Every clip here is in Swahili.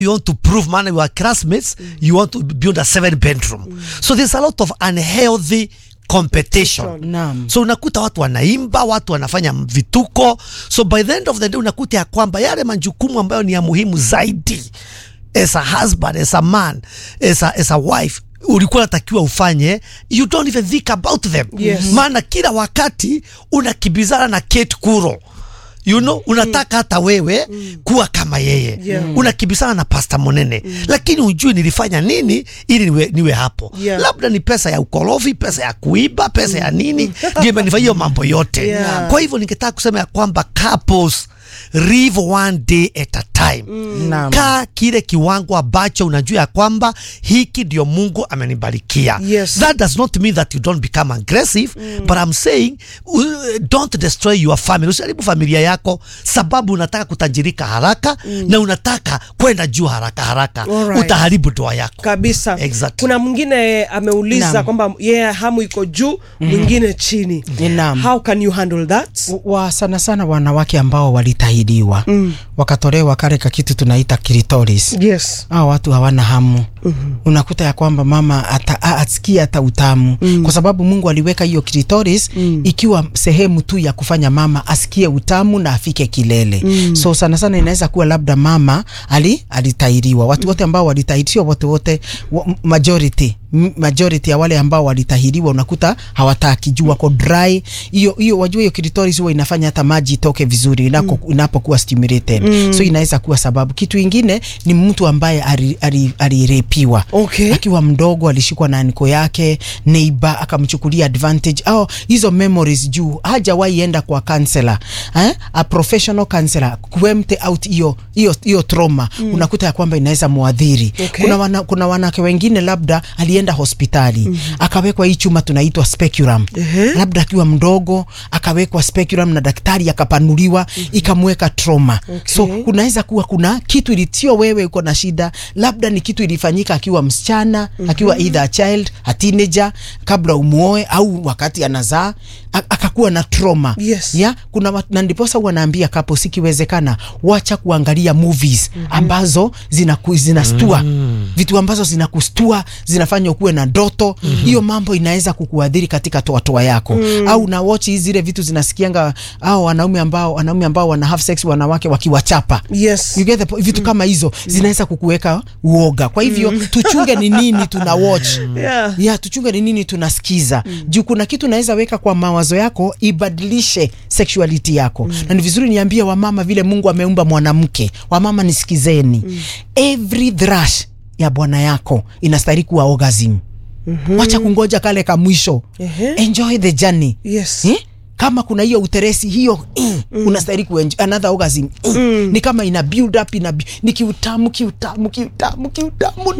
you want to prove man you are classmates you want to build a seven bedroom so there's a lot of unhealthy competition Naam. so unakuta watu wanaimba watu wanafanya vituko so by the end of the day unakuta ya kwamba yale majukumu ambayo ni ya muhimu zaidi as a husband as a man as a, as a wife ulikuwa natakiwa ufanye you don't even think about them Yes. maana kila wakati unakibizana na Kate Kuro you know unataka hata wewe kuwa kama yeye Yeah. unakibisana na pasta monene lakini ujui nilifanya nini ili niwe, niwe hapo Yeah. labda ni pesa ya ukorofi pesa ya kuiba pesa ya nini ndio imenifanya hiyo mambo yote Yeah. kwa hivyo ningetaka kusema ya kwamba couples live one day at a time Naam. kaa kile kiwango ambacho unajua ya kwamba hiki ndio mungu amenibarikia Yes. that does not mean that you don't become aggressive but I'm saying uh, don't destroy your family usiharibu familia yako sababu unataka kutajirika haraka na unataka kwenda juu haraka haraka Alright. utaharibu ndoa yako kabisa Exactly. kuna mwingine ameuliza Naam. kwamba yeye yeah, hamu iko juu mwingine chini Naam. how can you handle that wa sana sana wanawake ambao walitahidiwa mm. wakatolewa kale ka kitu tunaita clitoris yes hao watu hawana hamu mm-hmm. unakuta ya kwamba mama ata, a- asikie hata utamu mm. kwa sababu Mungu aliweka hiyo clitoris mm. ikiwa sehemu tu ya kufanya mama asikie utamu na afike kilele mm. so sana sana inaweza kuwa labda mama ali alitahiriwa watu wote ambao walitahiriwa wote wote wa- majority m- majority ya wale ambao walitahiriwa unakuta hawataki juu wako dry hiyo hiyo wajua hiyo clitoris huwa inafanya hata maji itoke vizuri inako, mm. inapokuwa stimulated mm. so inaweza kuwa sababu kitu ingine ni mtu ambaye ali- ali- alirepiwa Okay. akiwa mdogo alishikwa na niko yake neighbor akamchukulia advantage au hizo memories juu hajawahi enda kwa counselor eh? a professional counselor kuemte out hiyo hiyo hiyo trauma mm. unakuta ya kwamba inaweza muadhiri Okay. kuna wana, kuna wanawake wengine labda alienda hospitali mm -hmm. akawekwa hii chuma tunaitwa speculum Ehe. labda akiwa mdogo akawekwa speculum na daktari akapanuliwa mm -hmm. ikamweka trauma Okay. so kunaweza kuwa kuna kitu ili sio wewe uko na shida labda ni kitu ilifanyika akiwa msichana mm -hmm. akiwa either a child a teenager kabla umuoe au wakati anazaa a- akakuwa na trauma Yes. ya kuna wat- na ndiposa wanaambia kapo sikiwezekana wacha kuangalia movies mm -hmm. ambazo zinaku, zinastua mm. vitu ambazo zinakustua zinafanya ukuwe na ndoto hiyo mm -hmm. mambo inaweza kukuadhiri katika toatoa yako mm. au na watch hizi zile vitu zinasikianga au wanaume ambao wanaume ambao wana have sex wanawake wakiwachapa yes You get the po- vitu kama hizo zinaweza kukuweka uoga kwa hivyo tuchunge ni nini tuna watch Yeah. ya tuchunge ni nini tunasikiza mm. juu kuna kitu naweza weka kwa mawazo yako ibadilishe sexuality yako mm. na ni vizuri niambie wamama vile mungu ameumba mwanamke wamama nisikizeni mm. every thrush ya bwana yako inastahili kuwa orgasm mm-hmm. wacha kungoja kale ka mwisho Ehe. enjoy the journey yes eh? kama kuna hiyo uteresi hiyo mm, mm. unastahili kuenjoy another orgasm mm. Mm. ni kama ina build up ina bu- ni kiutamu kiutamu kiutamu kiutamu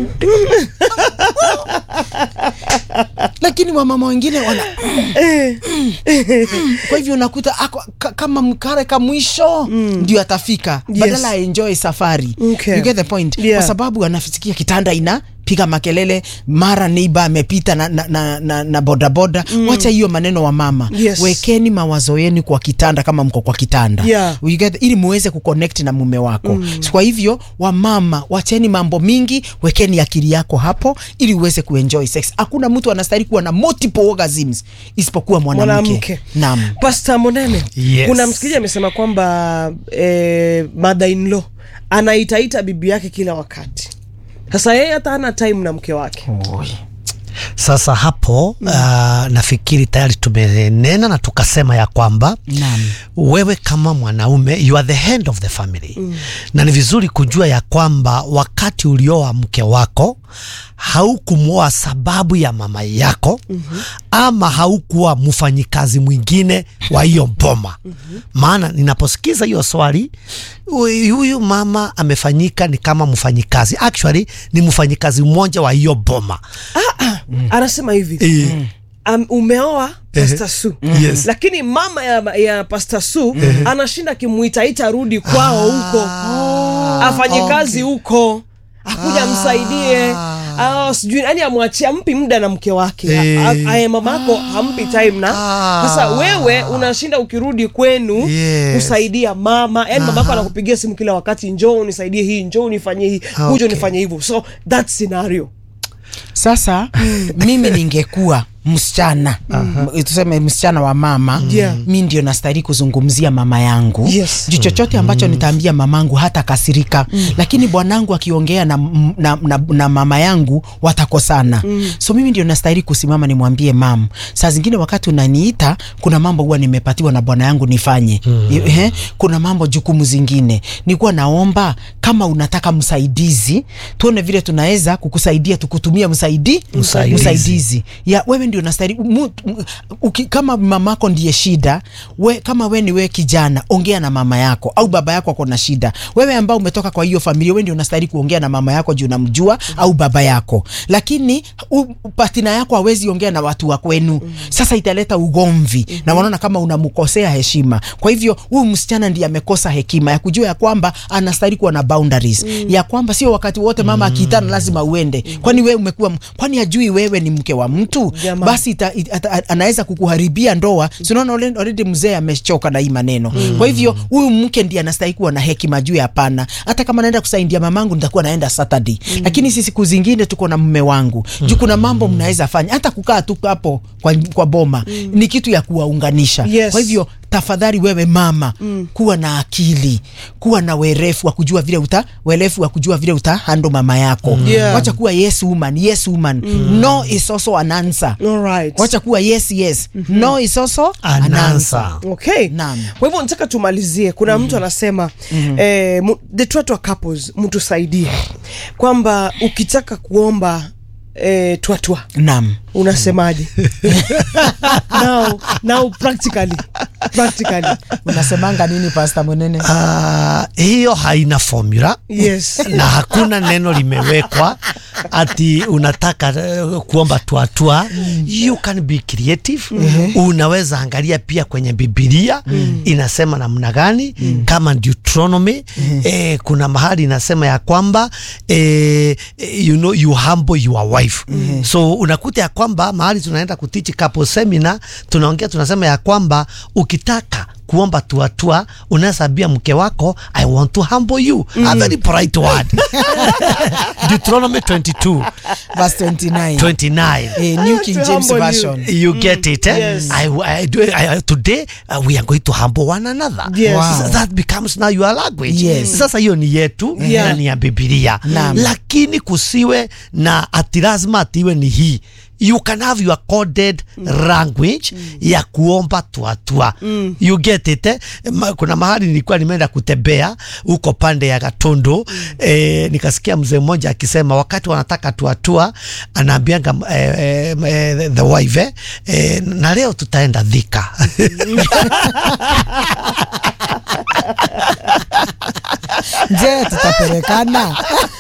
lakini wamama wengine wana kwa hivyo unakuta ako, ka, kama mkare ka mwisho ndio atafika Yes. badala ya enjoy safari Okay. you get the point Yeah. kwa sababu anafikia kitanda ina piga makelele mara neiba amepita na, na, na, na, na bodaboda mm. wacha hiyo maneno wa mama Yes. wekeni mawazo yenu kwa kitanda kama mko kwa kitanda Yeah. You get, ili muweze kuconnect na mume wako mm. kwa hivyo wamama wacheni mambo mingi wekeni akili yako hapo ili uweze kuenjoy sex hakuna mtu anastahili kuwa na multiple orgasms isipokuwa mwanamke mwanamke naam pasta monene Yes. kuna msikilizaji amesema kwamba eh, mother in law anaitaita bibi yake kila wakati sasa yeye hata hana time na mke wake sasa hapo mm. uh, nafikiri tayari tumenena na tukasema ya kwamba Naam. wewe kama mwanaume you are the hand of the family mm. na ni vizuri kujua ya kwamba wakati ulioa mke wako haukumwoa sababu ya mama yako mm-hmm. ama haukuwa mfanyikazi mwingine wa hiyo boma mm-hmm. maana ninaposikiza hiyo swali huyu huyu mama amefanyika ni kama mfanyikazi actually ni mfanyikazi mmoja wa hiyo boma anasema hivi Eh. um, umeoa Pastor Su Yes. lakini mama ya, ya Pastor Su anashinda akimuitaita rudi kwao huko afanye kazi huko akuja msaidie ah, sijui yani amwachia ampi muda na mke wake Eh. A- aye mamako hampi time na Ah. sasa wewe unashinda ukirudi kwenu Yes. kusaidia mama yani mamako anakupigia simu kila wakati njoo unisaidie hii njoo unifanyie hii Ah, kuja okay. unifanyie hivyo so that scenario sasa mimi ningekuwa msichana m- tuseme msichana wa mama Yeah. mi ndio nastahili kuzungumzia mama yangu Yes. juu chochote ambacho nitaambia mamangu hata kasirika lakini bwanangu akiongea na, m- na, na, na mama yangu watakosana so mimi ndio nastahili kusimama nimwambie mam saa zingine wakati unaniita kuna mambo huwa nimepatiwa na bwana yangu nifanye Ehe, kuna mambo jukumu zingine nikuwa naomba kama unataka msaidizi tuone vile tunaweza kukusaidia tukutumia msaidi Msaidizi. msaidizi ya wewe ndio unastahili mu- mu- uki- kama mamako ndiye shida we, kama we ni we kijana ongea na mama yako au baba yako ako na shida wewe ambao umetoka kwa hiyo familia we ndio unastahili kuongea na mama yako juu unamjua au baba yako lakini u, patina yako hawezi ongea na watu wa kwenu sasa italeta ugomvi na wanaona kama unamkosea heshima kwa hivyo huyu msichana ndiye amekosa hekima ya kujua ya kwamba anastahili kuwa na boundaries ya kwamba sio wakati wote mama akiitana lazima uende kwani wewe umekuwa m- kwani ajui wewe ni mke wa mtu Jamaa. basi ita, ita, ata- anaweza kukuharibia ndoa sinaona already mzee amechoka na hii maneno kwa hivyo huyu mke ndiye anastahili kuwa na hekima juu ya hapana hata kama naenda kusaidia mamangu nitakuwa naenda Saturday lakini si siku zingine tuko na mume wangu juu kuna mambo mnaweza fanya hata kukaa tu hapo kwa, kwa boma ni kitu ya kuwaunganisha Yes. kwa hivyo tafadhali wewe mama mm. kuwa na akili kuwa na werefu wa kujua vile uta werefu wa kujua vile uta hando mama yako Yeah. wacha kuwa yes woman yes woman no is also an answer Alright. wacha kuwa yes yes no is also An an answer. answer okay Naam. kwa hivyo nataka tumalizie kuna mtu anasema eh, mu- the twatwa couples mtusaidie kwamba ukitaka kuomba eh, twatwa naam unasemaje now, now practically practically unasemanga nini pasta mwenene Ah, hiyo haina formula yes na hakuna neno limewekwa ati unataka uh, kuomba tuatua you can be creative unaweza angalia pia kwenye bibilia inasema namna gani kama Deuteronomy eh, kuna mahali inasema ya kwamba eh, you know you humble your wife so unakuta ya kwamba mahali tunaenda kutichi couple seminar tunaongea tunasema ya kwamba ukitaka kuomba tuatua unaweza ambia mke wako i want to humble you a very polite word Deuteronomy 22 verse 29 29 eh, New King to James humble you. Version you get it eh? Yes. I, I, do, I, today uh, we are going to humble one another Yes. Wow. So that becomes now your language Yes. sasa hiyo ni yetu Yeah. na ni ya bibilia Naam. lakini kusiwe na ati lazima atiwe ni hii you can have your coded language ya kuomba tuatua you get it eh? Ma, kuna mahali nilikuwa nimeenda kutembea huko pande ya Gatundu eh, nikasikia mzee mmoja akisema wakati wanataka tuatua anaambianga eh, eh, eh, the wife eh, eh, na leo tutaenda Thika je tutapelekana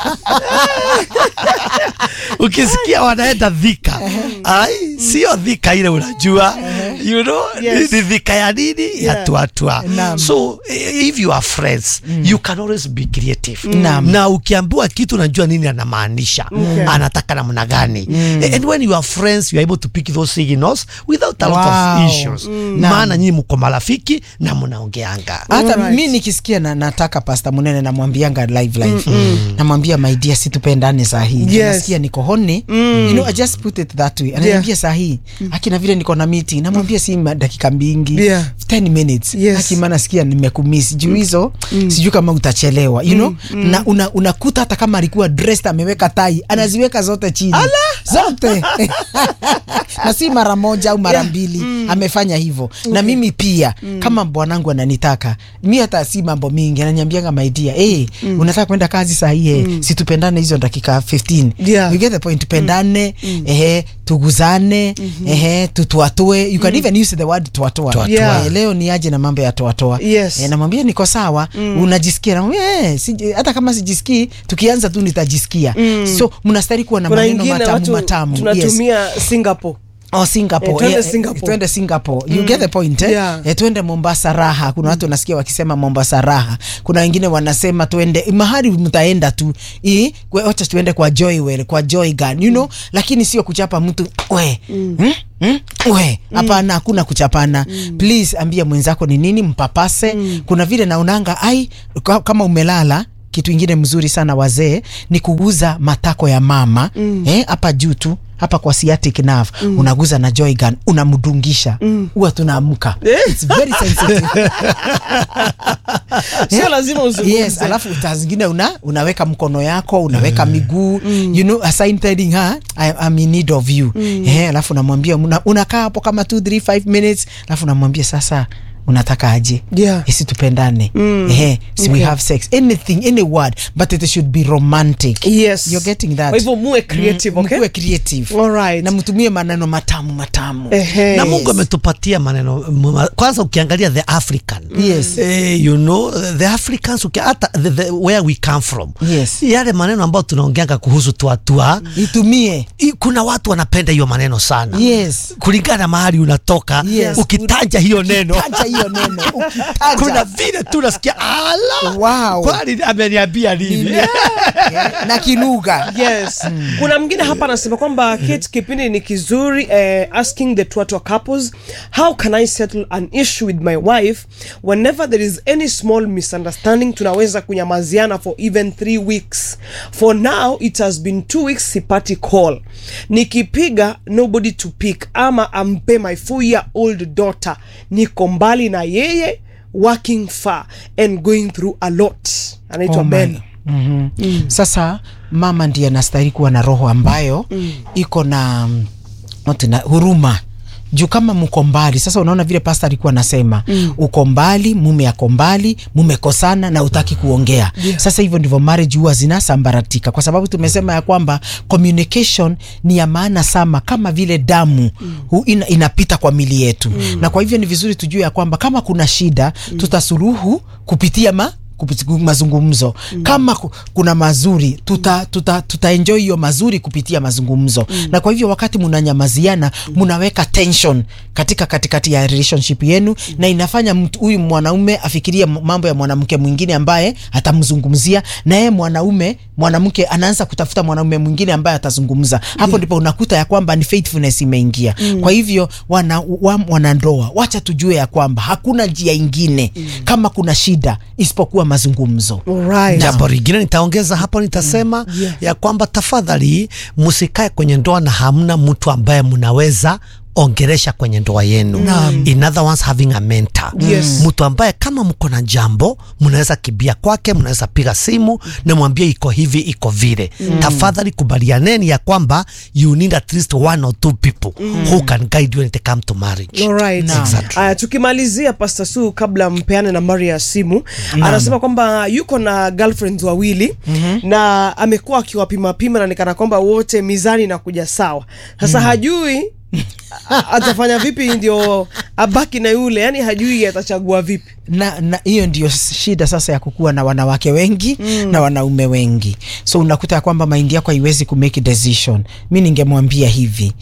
ukisikia wanaenda Thika ai sio Thika ile unajua you know Yes. ni Thika ya nini ya Yeah. tuatua Naam. so eh, if you are friends you can always be creative Naam. na ukiambiwa kitu unajua nini anamaanisha Okay. anataka namna gani and when you are friends you are able to pick those signals without a lot Wow. of issues Naam. maana nyinyi mko marafiki na mnaongeanga hata Alright. mi nikisikia na, nataka pasta munene namwambianga live live namwambia my dear situpendane saa hii Juu Yes. nasikia niko honi you know, I just put it that way ananiambia saa hii akina vile niko na meeting namwambia si ma- dakika mbingi Yeah. 10 minutes Yes. akima nasikia nimekumisi juu hizo sijui kama utachelewa you know na una, unakuta hata kama alikuwa dressed ameweka tai anaziweka zote chini zote na si mara moja au mara Yeah. mbili amefanya hivyo na mimi pia kama bwanangu ananitaka mi hata si mambo mingi ananiambianga maidia hey, unataka kwenda kazi saa hii eh, si tupendane hizo dakika 15 Yeah. you get the point tupendane ehe tuguzane ehe tutuatue you can even use the word tuatua Tuatua. Yeah. Eh, leo ni aje na mambo ya toatoa Yes. eh, namwambia niko sawa unajisikia namwambia eh, siji- hata kama sijisikii tukianza tu nitajisikia so mnastari kuwa na kuna maneno ingine matamu watu matamu yes. tunatumia singapore Oh, Singapore. Eh, twende Eh, Singapore. twende Singapore. You get the point, eh? Yeah. Eh, twende Mombasa raha. Kuna watu nasikia wakisema Mombasa raha. Kuna wengine wanasema twende mahali mtaenda tu. I wacha tuende kwa Joywell, kwa Joy Gun, you know? Lakini sio kuchapa mtu we. Hmm? Hmm? We, hapana hakuna kuchapana. Please ambia mwenzako ni nini mpapase. Kuna vile naonanga ai ka- kama umelala kitu ingine mzuri sana wazee ni kuguza matako ya mama eh, hapa juu tu hapa kwa sciatic nerve unaguza na joy gun unamdungisha huwa tunaamka It's very sensitive. sio lazima uzungumze yes alafu taa zingine una, unaweka mkono yako unaweka miguu you know assign telling her I, I'm in need of you eh, alafu unamwambia una, unakaa hapo kama 2 3 5 minutes alafu unamwambia sasa unataka aje Yeah. isi tupendane eh, si we Okay. have sex anything any word but it should be romantic yes You're getting that kwa hivyo muwe creative Mm, okay mkuwe creative Alright. na mtumie maneno matamu matamu Ehe. na Mungu ametupatia maneno m- kwanza, ukiangalia the African Yes. eh, you know the Africans uki, hata the, the, where we come from Yes. yale maneno ambayo tunaongeanga kuhusu tuatua itumie I- kuna watu wanapenda hiyo maneno sana Yes. kulingana na mahali unatoka Yes. ukitaja hiyo neno taja hiyo neno ukitaja. kuna vile tu nasikia ala Wow. kwani ameniambia nini Yeah. na kilugha yes kuna mwingine hapa anasema kwamba kit kipindi ni kizuri eh, asking the twatwa couples how can i settle an issue with my wife whenever there is any small misunderstanding tunaweza kunyamaziana for even three weeks for now it has been two weeks sipati call nikipiga nobody to pick ama ampe my four year old daughter niko mbali na yeye working far and going through a lot anaitwa Oh my. ben Mhm. Sasa mama ndiye anastahili kuwa na roho ambayo iko na mm, what na huruma juu kama mko mbali sasa unaona vile pasta alikuwa anasema mm. uko mbali mume ako mbali mumekosana na utaki kuongea Yeah. sasa hivyo ndivyo marriage huwa zinasambaratika kwa sababu tumesema ya kwamba communication ni ya maana sana kama vile damu hu, ina, inapita kwa mili yetu mm. na kwa hivyo ni vizuri tujue ya kwamba kama kuna shida mm. tutasuluhu kupitia ma kupitia mazungumzo mm. kama ku- kuna mazuri tuta, tuta, tuta enjoy hiyo mazuri kupitia mazungumzo mm. na kwa hivyo wakati munanyamaziana munaweka tension katika katikati ya relationship yenu mm. na inafanya mtu huyu mwanaume afikirie m- mambo ya mwanamke mwingine ambaye atamzungumzia na yeye mwanaume mwanamke anaanza kutafuta mwanaume mwingine ambaye atazungumza hapo ndipo unakuta ya kwamba ni faithfulness imeingia mm. kwa hivyo wana, wa, wanandoa wacha tujue ya kwamba hakuna njia ingine mm. kama kuna shida isipokuwa mazungumzo Alright. jambo lingine nitaongeza hapo nitasema Yeah. ya kwamba tafadhali msikae kwenye ndoa na hamna mtu ambaye mnaweza ongeresha kwenye ndoa yenu in other words having a mentor Yes. mtu ambaye kama mko na jambo mnaweza kibia kwake mnaweza piga simu na mwambie iko hivi iko vile tafadhali kubalianeni ya kwamba you need at least one or two people who can guide you when it come to marriage Alright. Naam. Exactly. Aya, tukimalizia Pastor Su kabla mpeane nambari ya simu anasema kwamba yuko na girlfriends wawili na amekuwa akiwapimapima na nikana kwamba wote mizani inakuja sawa sasa hajui a- atafanya vipi ndio abaki na yule yani hajui atachagua vipi na na hiyo ndio shida sasa ya kukuwa na wanawake wengi mm. na wanaume wengi so unakuta ya kwamba maindi yako haiwezi kumake decision mi ningemwambia hivi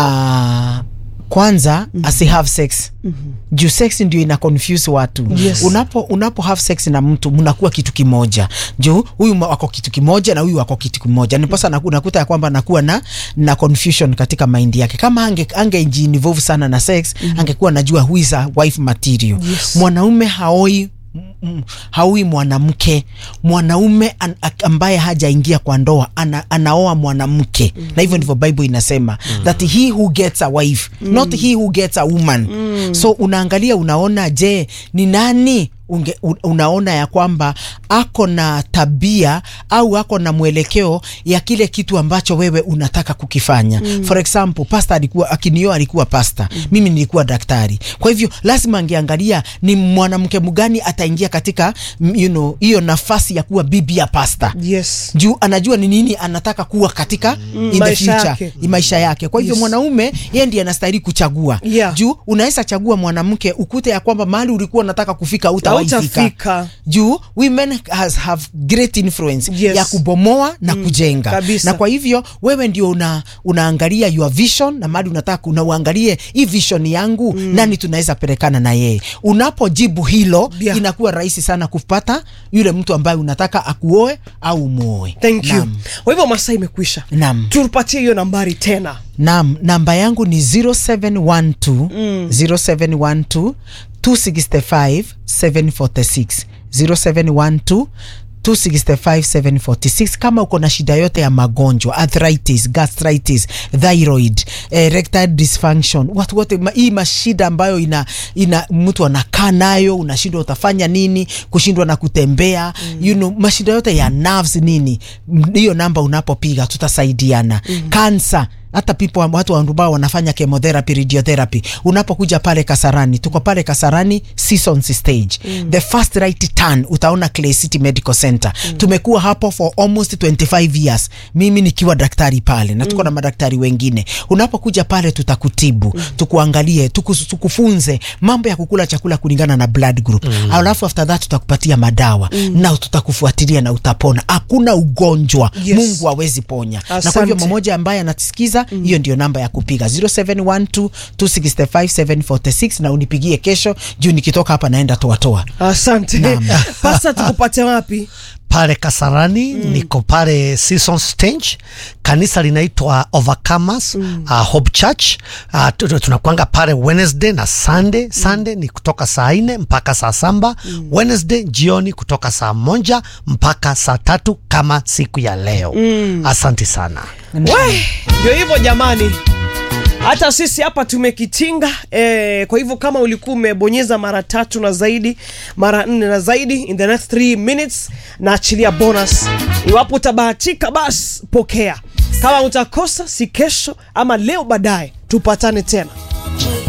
uh, kwanza mm-hmm. asi have sex mm-hmm. juu sex ndio ina confuse watu Yes. unapo unapo have sex na mtu mnakuwa kitu kimoja juu huyu ma- wako kitu kimoja na huyu wako kitu kimoja niposa naku- unakuta ya kwamba anakuwa na na confusion katika mind yake kama ange angejiinvolve sana na sex mm-hmm. angekuwa anajua who is a wife material Yes. mwanaume haoi mm, haui mwanamke mwanaume an, ak- ambaye hajaingia kwa ndoa ana, anaoa mwanamke mm. na hivyo ndivyo bible inasema mm. that he who gets a wife mm. not he who gets a woman mm. so unaangalia unaona je ni nani unge, un- unaona ya kwamba ako na tabia au ako na mwelekeo ya kile kitu ambacho wewe unataka kukifanya mm. for example pasta alikuwa akinioa alikuwa pasta mm. mimi nilikuwa daktari kwa hivyo lazima angeangalia ni mwanamke mgani ataingia katika mm, you know hiyo nafasi ya kuwa bibi ya pasta yes juu anajua ni nini anataka kuwa katika mm, in the maisha future yake. i- maisha yake kwa hivyo Yes. mwanaume yeye ndiye anastahili kuchagua Yeah. juu unaweza chagua mwanamke ukute ya kwamba mahali ulikuwa unataka kufika uta hautawaifika Hautafika. juu women has have great influence Yes. ya kubomoa na kujenga kabisa. na kwa hivyo wewe ndio una, unaangalia your vision na mali unataka unauangalie hii vision yangu nani tunaweza pelekana na yeye unapojibu hilo Yeah. inakuwa rahisi sana kupata yule mtu ambaye unataka akuoe au muoe thank you Naam. kwa hivyo masaa imekwisha Naam. tupatie hiyo nambari tena Naam, namba yangu ni 0712 0712 265 746 0712 265 kama uko na shida yote ya magonjwa arthritis gastritis thyroid erectile dysfunction watu wote ma, hii mashida ambayo ina, ina mtu anakaa nayo unashindwa utafanya nini kushindwa na kutembea mm. you know, mashida yote ya nerves nini M- hiyo namba unapopiga tutasaidiana mm. kansa hata people watu ambao wanafanya chemotherapy radiotherapy unapokuja pale kasarani tuko pale kasarani seasons stage mm. the first right turn utaona clay city medical center mm. tumekuwa hapo for almost 25 years mimi nikiwa daktari pale na tuko mm. na madaktari wengine unapokuja pale tutakutibu mm. tukuangalie tuku, tukufunze mambo ya kukula chakula kulingana na blood group mm. alafu after that tutakupatia madawa mm. na tutakufuatilia na utapona hakuna ugonjwa Yes. mungu hawezi ponya na kwa Asante. hivyo mmoja ambaye anatisikiza hiyo ndio namba ya kupiga 0712 265 746 na unipigie kesho juu nikitoka hapa naenda toatoa asante Naam. pasa tukupate wapi pale Kasarani mm. niko pale Season Stage, kanisa linaitwa Overcomers mm. uh, Hope Church uh, tu- tu- tunakuanga pale Wednesday na Sunday. Sunday ni kutoka saa nne mpaka saa saba mm. Wednesday jioni kutoka saa moja mpaka saa tatu kama siku ya leo mm. Asante sana. we ndio hivyo jamani hata sisi hapa tumekitinga eh, kwa hivyo kama ulikuwa umebonyeza mara tatu na zaidi mara nne na zaidi in the next 3 minutes na achilia bonus iwapo utabahatika basi pokea kama utakosa si kesho ama leo baadaye tupatane tena